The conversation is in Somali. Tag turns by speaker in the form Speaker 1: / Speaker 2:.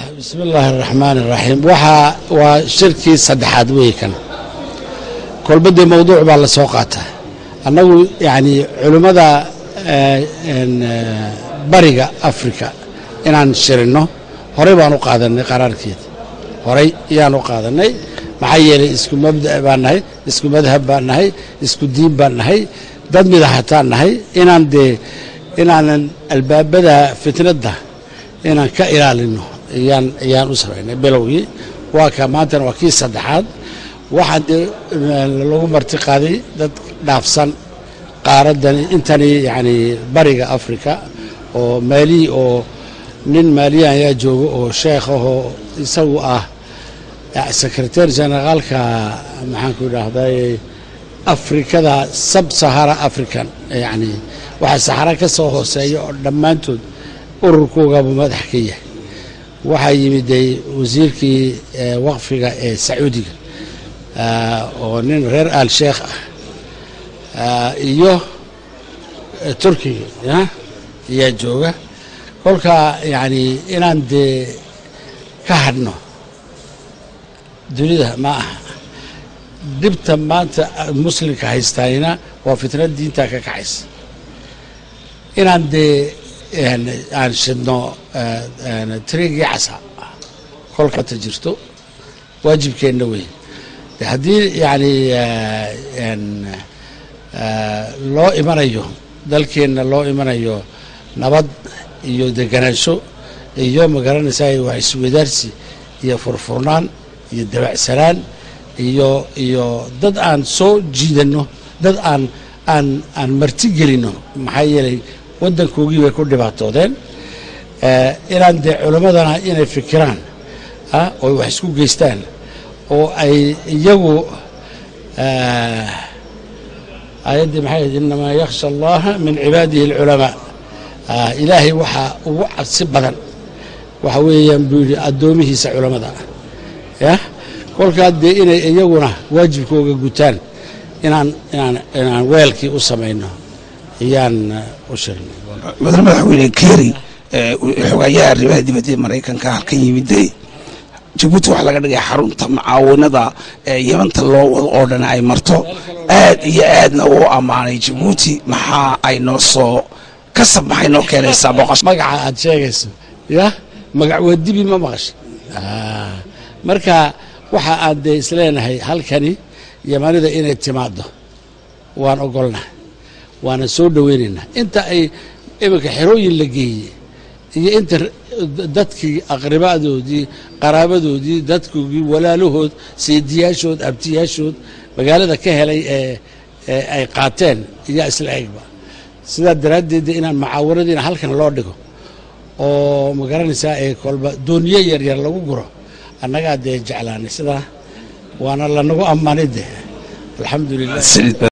Speaker 1: bismi illaahi araxmaan iraxiim waxaa waa shirkii saddexaad wey kan kolbadee mawduuc baa la soo qaataa annagu yacni culimmada bariga afrika inaan shirinno horey baan u qaadannay qaraarkeeda horey ayaan u qaadannay maxaa yeelay isku mabda' baan nahay isku madhab baan nahay isku diin baan nahay dad midaxataan nahay inaan dee inaanan albaabada fitnadda inaan ka ilaalinno ayaan ayaan u samaynay bilowgii waa ka maantana waa kii saddexaad waxaa dee lagu marti qaaday dad dhaafsan qaaraddani intani yacni bariga afrika oo maaliyi oo nin maaliya ayaa jooga oo sheekh ahoo isagu ah sekretary generaalka maxaanku idhaahday afrikada sab sahara african yacni waxaa saxara ka soo hooseeya oo dhammaantood ururkoogaba madax ka yahay waxaa yimiday wasiirkii waqfiga ee sacuudiga oo nin reer al sheekh ah iyo turkiga ya ayaa jooga kolkaa yacni inaan dee ka hadhno dunida ma aha dhibta maanta muslimka haystaanina waa fitnad diinta ka kacaysa inaan dee aan shidno trigii casa kolkata jirto waajibkeenna weyn haddii yacni loo imanayo dalkeenna loo imanayo nabad iyo deganaansho iyo magaranaysaa waa iswadaarsi iyo furfurnaan iyo dabacsanaan iyo iyo dad aan soo jiidanno dad aan aan aan marti gelinno maxaa yeelay waddankoogii bay ku dhibaatoodeen inaan dee culimmadana inay fikiraan oo wax isku geystaan oo ay iyagu aayaddii maxay ahayd inamaa yakhsha allaha min cibaadihi alculamaa ilaahay waxaa ugu cabsi badan waxa weeyaan buu yidhi addoomihiisa culammada yah kolkaa dee inay iyaguna waajibkooga gutaan inaan inaan inaan weelkii u samayno ayaan u shirnay
Speaker 2: mudane madaxweyne keri xogayaha arrimaha dibadda ee maraykanka halkan yimiday jabuuti waxaa laga dhigay xarunta mucaawinada ee yamanta loo wado oo dhan ay marto aad iyo aadna uu ammaanay jabuuti maxaa ay noo soo kasab maxay noo keenaysaa boqosh
Speaker 1: magaca aad sheegayso yah magac wadibi ma maqasha marka waxa aan dee isleenahay halkani yamanida inay timaaddo waan ogolnahay waana soo dhoweynaynaa inta ay iminka xerooyin la geeyey iyo inta dadkii aqribaadoodii qaraabadoodii dadkoogii walaalahood seediyaashood abtiyaashood magaalada ka helay ee ay qaateen iyaa isla egba sidaa daraaddeed inaan mucaawanadiina halkan loo dhigo oo magaranaysaa ee kolba dooniyo yaryar lagu guro annagaa dee jeclaanay sidaa waana lanagu ammaanay de alxamdu lilah